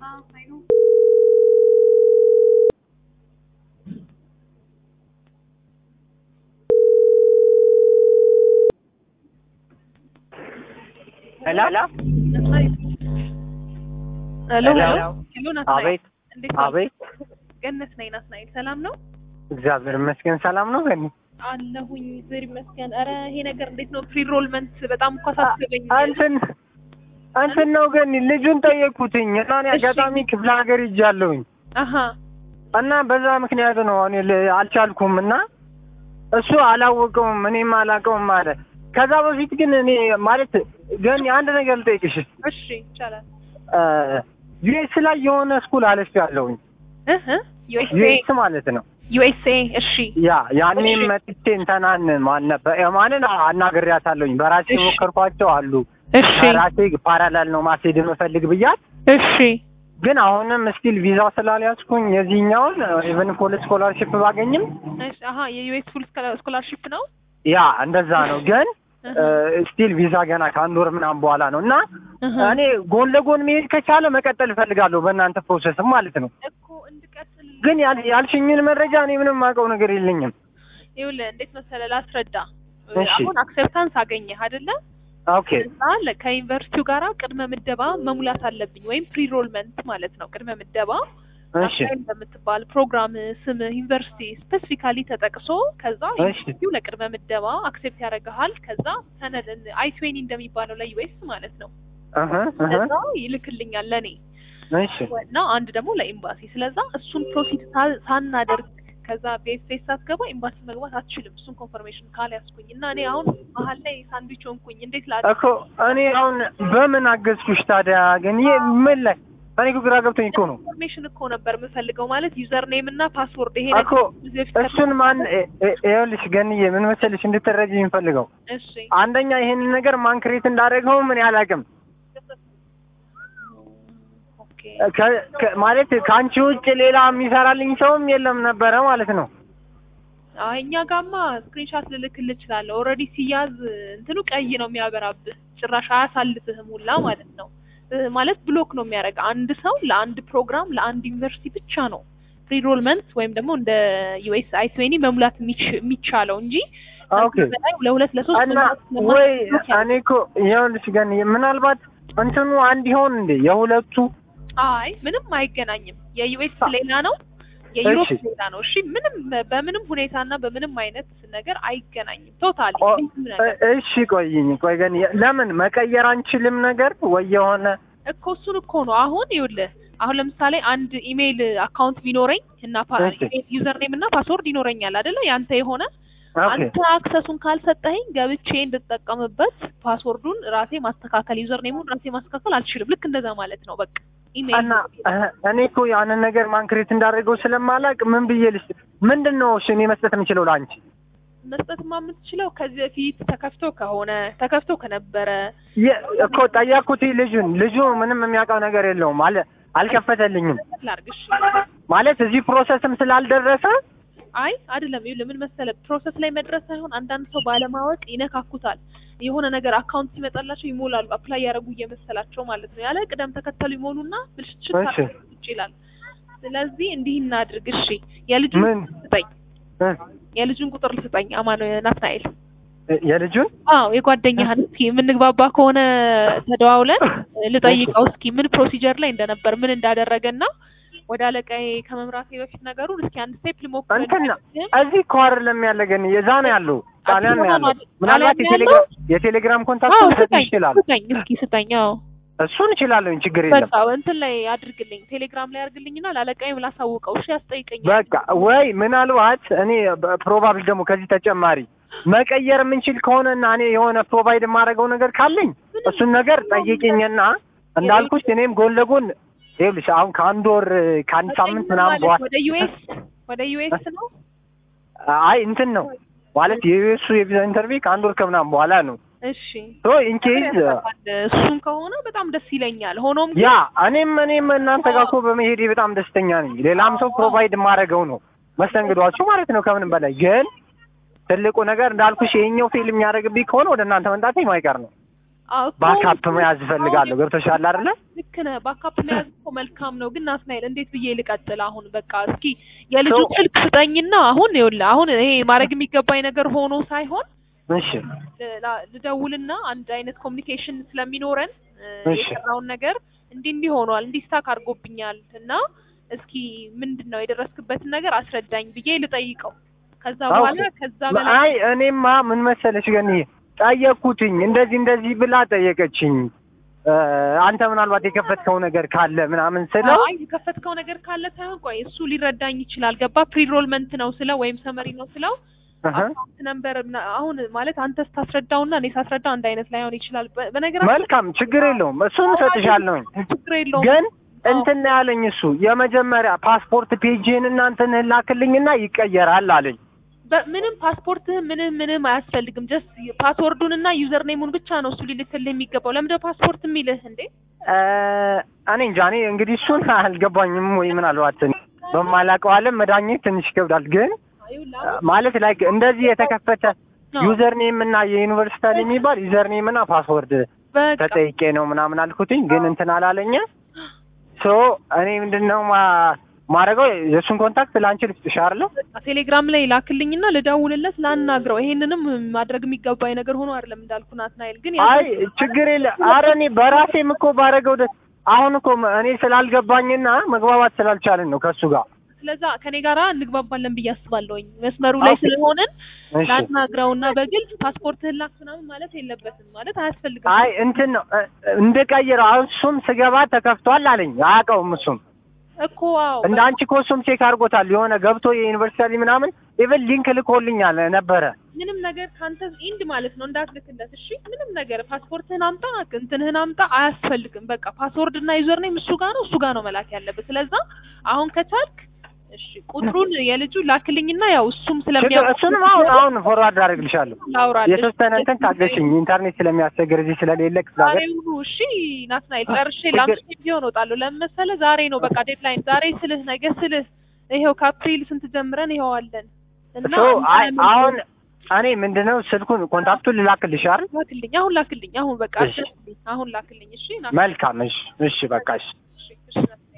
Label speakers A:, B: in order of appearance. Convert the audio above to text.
A: ሄሎ
B: ሄሎ
A: ሄሎ።
B: ሄሎ ናትናኤል
A: አቤት
B: እንዴት ነው?
A: አቤት
B: ገነት ነኝ ናትናኤል ሰላም ነው
A: እግዚአብሔር ይመስገን ሰላም ነው ገኒ
B: አለሁኝ እግዚአብሔር ይመስገን ኧረ ይሄ ነገር እንዴት ነው ፕሪሮልመንት በጣም እኮ አሳስበኝ
A: እንትን እንትን ነው ገኒ ልጁን ጠየቅኩትኝ እና እኔ
B: እሺ።
A: አጋጣሚ ክፍለ ሀገር ይጃለሁኝ
B: አሀ
A: እና በዛ ምክንያት ነው እኔ ል- አልቻልኩም እና እሱ አላወቀውም እኔም አላውቀውም አለ ከዛ በፊት ግን እኔ ማለት ገኒ አንድ ነገር ልጠይቅሽ
B: እሺ ይቻላል
A: ዩኤስ ላይ የሆነ ስኩል አለፍ ያለሁኝ
B: እህ ዩኤስኤ
A: ዩኤስ ማለት ነው
B: ዩኤስኤ እሺ
A: ያ ያኔ
B: እሺ።
A: መጥቼ እንተናን ማን ነበር ማንን አናግሬያታለሁኝ በራሴ
B: እሺ።
A: የሞከርኳቸው አሉ
B: እሺ
A: በራሴ ፓራላል ነው ማስሄድ የምፈልግ ብያት
B: እሺ
A: ግን አሁንም ስቲል ቪዛ ስላልያዝኩኝ የዚህኛውን ኢቨን ፖል ስኮላርሽፕ ባገኝም
B: እሺ አሀ የዩኤስ ፉል ስኮላርሺፕ ነው
A: ያ እንደዛ ነው ግን
B: እህ
A: ስቲል ቪዛ ገና ከአንድ ወር ምናምን በኋላ ነው እና
B: እህ
A: እኔ ጎን ለጎን መሄድ ከቻለ መቀጠል እፈልጋለሁ በእናንተ ፕሮሰስም ማለት ነው
B: እኮ እንድቀጥል
A: ግን ያል- ያልሽኝን መረጃ እኔ ምንም የማውቀው ነገር የለኝም
B: ይኸውልህ እንዴት መሰለህ ላስረዳ
A: እሺ።
B: አሁን አክሴፕታንስ አገኘህ አይደለ
A: ኦኬ
B: እዛ ለ- ከዩኒቨርሲቲው ጋራ ቅድመ ምደባ መሙላት አለብኝ ወይም ፕሪሮልመንት ማለት ነው ቅድመ ምደባ
A: እሺ
B: አፕላይን በምትባል ፕሮግራም ስም ዩኒቨርሲቲ ስፔሲፊካሊ ተጠቅሶ ከዛ
A: እሺ።
B: ዩኒቨርሲቲው ለቅድመ ምደባ አክሴፕት ያደርግሃል ከዛ ሰነድ አይ ትዌኒ እንደሚባለው ለዩኤስ ማለት ነው
A: እህ እህ
B: ከዛ ይልክልኛል ለኔ
A: እሺ
B: እና አንድ ደግሞ ለኤምባሲ ስለዛ እሱን ፕሮሲድ ሳ- ሳናደርግ ከዛ ቤስፔስ ሳትገባ ኤምባሲ መግባት አትችልም እሱን ኮንፈርሜሽን ካልያዝኩኝ እና እኔ አሁን መሀል ላይ ሳንድዊች ሆንኩኝ እንዴት ላ
A: እኮ እኔ አሁን በምን አገዝኩሽ ታዲያ? ግን ይሄ ምን ላይ እኔ እኮ ግራ ገብቶኝ እኮ ነው
B: ኢንፎርሜሽን እኮ ነበር የምፈልገው ማለት ዩዘር ኔም እና ፓስወርድ ይሄ
A: እኮ
B: ከዚህ በፊት
A: እሱን ማን እ- እ- ይኸውልሽ ገንዬ ምን መሰልሽ እንድትረጂ የምፈልገው
B: እሺ
A: አንደኛ ይሄንን ነገር ማን ክሬት እንዳደረገው ምን አላውቅም።
B: ኦኬ
A: ከ- ከ- ማለት ከአንቺ ውጭ ሌላ የሚሰራልኝ ሰውም የለም ነበረ ማለት ነው።
B: አይ እኛ ጋማ ስክሪንሻት ልልክልህ እችላለሁ። ኦልሬዲ ሲያዝ እንትኑ ቀይ ነው የሚያበራብህ፣ ጭራሽ አያሳልፍህም ሁላ ማለት ነው። እ ማለት ብሎክ ነው የሚያደርግ አንድ ሰው ለአንድ ፕሮግራም ለአንድ ዩኒቨርሲቲ ብቻ ነው ፕሪሮልመንት ወይም ደግሞ እንደ ዩኤስ አይ ትዌኒ መሙላት የሚች- የሚቻለው እንጂ
A: ኦኬ
B: ከዚህ በላይ ለሁለት ለሶስት
A: እና
B: መሙላት ስለማትችል
A: ወይ
B: ብሎክ ያደርጋል።
A: እኔ እኮ ይኸውልሽ ገንዬ ምናልባት እንትኑ አንድ ይሆን እንዴ የሁለቱ
B: አይ ምንም አይገናኝም። የዩኤስ ሌላ ነው፣ የዩሮፕ
A: እሺ።
B: ሌላ ነው። እሺ ምንም በምንም ሁኔታና በምንም አይነት ነገር አይገናኝም። ቶታሊ
A: ኦ-
B: ምንም ነገር
A: እ- እሺ ቆይኝ ቆይ ገን ለምን መቀየር አንችልም ነገር ወይ የሆነ
B: እኮ እሱን እኮ ነው አሁን ይኸውልህ አሁን ለምሳሌ አንድ ኢሜይል አካውንት ቢኖረኝ እና
A: እሺ።
B: ዩዘር ኔም እና ፓስወርድ ይኖረኛል አይደለ ያንተ የሆነ
A: ኦኬ
B: አንተ አክሰሱን ካልሰጠኸኝ ገብቼ እንድጠቀምበት ፓስወርዱን ራሴ ማስተካከል ዩዘር ኔሙን ራሴ ማስተካከል አልችልም ልክ እንደዛ ማለት ነው በቃ ኢሜይል
A: እና እህ፣ እኔ እኮ ያንን ነገር ማንክሬት እንዳደረገው ስለማላቅ ምን ብዬ ልስ ምንድን ነው እሺ እኔ መስጠት የምችለው ለአንቺ
B: መስጠትማ የምትችለው ከዚህ በፊት ተከፍቶ ከሆነ ተከፍቶ ከነበረ
A: የ- እኮ ጠየቅኩት ልጁን ልጁ ምንም የሚያውቀው ነገር የለውም አለ አልከፈተልኝም
B: ላርግሽ
A: ማለት እዚህ ፕሮሰስም ስላልደረሰ
B: አይ አይደለም ይኸውልህ ምን መሰለህ ፕሮሰስ ላይ መድረስ ሳይሆን አንዳንድ ሰው ባለማወቅ ይነካኩታል የሆነ ነገር አካውንት ሲመጣላቸው ይሞላሉ አፕላይ ያደረጉ እየመሰላቸው ማለት ነው ያለ ቅደም ተከተሉ ይሞሉና ብልሽት
A: እሺ።
B: ይችላል ስለዚህ እንዲህ እናድርግ እሺ የልጁን
A: ምን
B: ስጠኝ
A: እ፣
B: የልጁን ቁጥር ልስጠኝ አማን ናትናኤል
A: የልጁን
B: አዎ የጓደኛህን እስኪ የምንግባባ ከሆነ ተደዋውለን ልጠይቀው እስኪ ምን ፕሮሲጀር ላይ እንደነበር ምን እንዳደረገና ወደ አለቃዬ ከመምራቴ በፊት ነገሩን እስኪ አንድ ስቴፕ ልሞክር
A: እንትን ነው እዚህ እኮ አይደለም ያለ ገን የዛ ነው ያለው ጣሊያን ነው
B: አዲስ
A: ያለው
B: አበባ
A: ምናልባት
B: ጣሊያን ነው
A: የቴሌግራም የቴሌግራም
B: አዎ
A: ኮንታክት ሰጥ
B: ስጠኝ
A: ይችላል
B: ስጠኝ እስኪ ስጠኝ አዎ
A: እሱን እችላለሁ ችግር የለም
B: በቃ እንትን ላይ አድርግልኝ ቴሌግራም ላይ አድርግልኝና ላለቃዬም ላሳውቀው እሺ ያስጠይቀኛል
A: በቃ ወይ ምናልባት እኔ ፕሮባብል ደግሞ ከዚህ ተጨማሪ መቀየር የምንችል ከሆነና እኔ የሆነ ፕሮቫይድ የማደርገው ነገር ካለኝ እሱን ነገር ጠይቅኝና እንዳልኩሽ እኔም ጎን ለጎን ይኸውልሽ አሁን ከአንድ ወር ከአንድ ሳምንት ምናምን
B: ማለት
A: በኋላ
B: ወደ ዩኤስ ወደ ዩኤስ ነው
A: አይ እንትን ነው ማለት የዩኤሱ የቪዛ ኢንተርቪው ከአንድ ወር ከምናምን በኋላ ነው
B: እሺ
A: ሶ ኢንኬዝ
B: እሱም ከሆነ በጣም ደስ ይለኛል ሆኖም ግን
A: ያ እኔም እኔም እናንተ ጋር እኮ በመሄዴ በጣም ደስተኛ ነኝ። ሌላም ሰው ፕሮቫይድ የማደርገው ነው መስተንግዷችሁ ማለት ነው። ከምንም በላይ ግን ትልቁ ነገር እንዳልኩሽ ይሄኛው ፊልም የሚያደርግብኝ ከሆነ ወደ እናንተ መምጣቴ የማይቀር ነው።
B: አዎ እኮ
A: ባካፕ መያዝ እፈልጋለሁ። ገብቶሻል አይደለ?
B: ልክ ነህ። ባካፕ መያዝ እኮ መልካም ነው፣ ግን ናትናኤል እንዴት ብዬ ልቀጥል? አሁን በቃ እስኪ የልጁ
A: So-
B: ስልክ ስጠኝና አሁን ይኸውልህ አሁን ይሄ ማድረግ የሚገባኝ ነገር ሆኖ ሳይሆን
A: እሺ
B: ል- ላ- ልደውልና አንድ አይነት ኮሚኒኬሽን ስለሚኖረን እ፣
A: እሺ።
B: የሰራውን ነገር እንዲህ እንዲህ ሆኗል እንዲህ ስታክ አድርጎብኛል እና እስኪ ምንድን ነው የደረስክበትን ነገር አስረዳኝ ብዬ ልጠይቀው። ከዛ በኋላ
A: ኦኬ።
B: ከዛ በላይ
A: አይ እኔማ ምን መሰለሽ ግን ጠየቅኩትኝ እንደዚህ እንደዚህ ብላ ጠየቀችኝ። እ፣ አንተ ምናልባት የከፈትከው ነገር ካለ ምናምን ስለው
B: አይ የከፈትከው ነገር ካለ ሳይሆን ቆይ እሱ ሊረዳኝ ይችላል። ገባ ፕሪሮልመንት ነው ስለው ወይም ሰመሪ ነው ስለው
A: እህ፣
B: አካውንት ነምበር ምና- አሁን ማለት አንተ ስታስረዳውና እኔ ሳስረዳ አንድ አይነት ላይሆን ይችላል። በ- በነገራችን
A: መልካም ችግር የለውም እሱን እሰጥሻለሁኝ።
B: ችግር የለውም።
A: ግን እንትን ነው ያለኝ እሱ የመጀመሪያ ፓስፖርት ፔጅህን እና እንትን ላክልኝና ይቀየራል አለኝ።
B: በ- ምንም ፓስፖርትህን ምንም ምንም አያስፈልግም። ጀስት ፓስወርዱን እና ዩዘር ኔሙን ብቻ ነው እሱ ሊልክልህ የሚገባው። ለምንድነው ፓስፖርት የሚልህ እንዴ?
A: እ፣ እኔ እንጃ እኔ እንግዲህ እሱን አልገባኝም ወይ ምናልባት እኔ በማላውቀው ዓለም መዳኘት ትንሽ ይከብዳል። ግን እ፣ ማለት ላይ እንደዚህ የተከፈተ
B: አዎ።
A: ዩዘር ኔም እና የዩኒቨርሲቲ የሚባል ዩዘር ኔም እና ፓስወርድ
B: በቃ
A: ተጠይቄ ነው ምናምን አልኩትኝ። ግን እንትን አላለኝ። ሶ እኔ ምንድነው ማ ማድረገው የእሱን ኮንታክት ለአንቺ ልስጥሽ አይደለ?
B: ቴሌግራም ላይ ላክልኝና ልደውልለት ላናግረው። ይሄንንም ማድረግ የሚገባኝ ነገር ሆኖ አይደለም እንዳልኩ ናትናኤል፣ ግን ያ-
A: አይ ችግር የለ። አረ እኔ በራሴም እኮ ባረገው ደስ አሁን እኮ እኔ ስላልገባኝና መግባባት ስላልቻልን ነው ከእሱ ጋር።
B: ስለዛ ከኔ ጋራ እንግባባለን ብዬ አስባለሁኝ። መስመሩ ላይ
A: ኦኬ።
B: ስለሆንን
A: እሺ
B: ላናግረውና በግልጽ ፓስፖርትህን ላክ ምናምን ማለት የለበትም ማለት አያስፈልግም።
A: አይ እንትን ነው እ- እንደቀይረው አሁን እሱም ስገባ ተከፍቷል አለኝ። አያውቀውም እሱም
B: እኮ አዎ
A: እንደ አንቺ እኮ እሱም ቼክ አድርጎታል። የሆነ ገብቶ የዩኒቨርሲቲ ምናምን ኢቨን ሊንክ ልኮልኛል ነበረ።
B: ምንም ነገር ካንተ ኢንድ ማለት ነው እንዳትልክለት። እሺ ምንም ነገር ፓስፖርትህን አምጣ እንትንህን አምጣ አያስፈልግም። በቃ ፓስወርድ እና ዩዘር ኔም እሱ ጋር ነው እሱ ጋር ነው መላክ ያለበት። ስለዛ አሁን ከቻልክ እሺ ቁጥሩን የልጁ ላክልኝና ያው እሱም
A: ችግር
B: ስለሚያውቅ
A: እሱንም አሁን አሁን ፎርዋርድ አደርግልሻለሁ።
B: ላውራለች
A: የተወሰነ እንትን ታገሽኝ። ኢንተርኔት ስለሚያስቸግር እዚህ ስለሌለ ክፍለ ሀገር
B: ዛሬውኑ እሺ ናትናኤል ጨርሼ
A: ችግር-
B: ለአምስት ቢሆን እወጣለሁ። ለምን መሰለህ ዛሬ ነው በቃ ዴድላይን። ዛሬ ስልህ ነገ ስልህ ይኸው ከአፕሪል ስንት ጀምረን ይኸው አለን እና
A: ሶ አይ
B: አንተ
A: አሁን እኔ ምንድነው ስልኩን ኮንታክቱን ልላክልሽ አይደል?
B: ላክልኝ አሁን ላክልኝ አሁን በቃ
A: እሺ።
B: አሁን ላክልኝ እሺ ና
A: መልካም እሺ፣ እሺ በቃ እሺ።
B: እሺ እሺ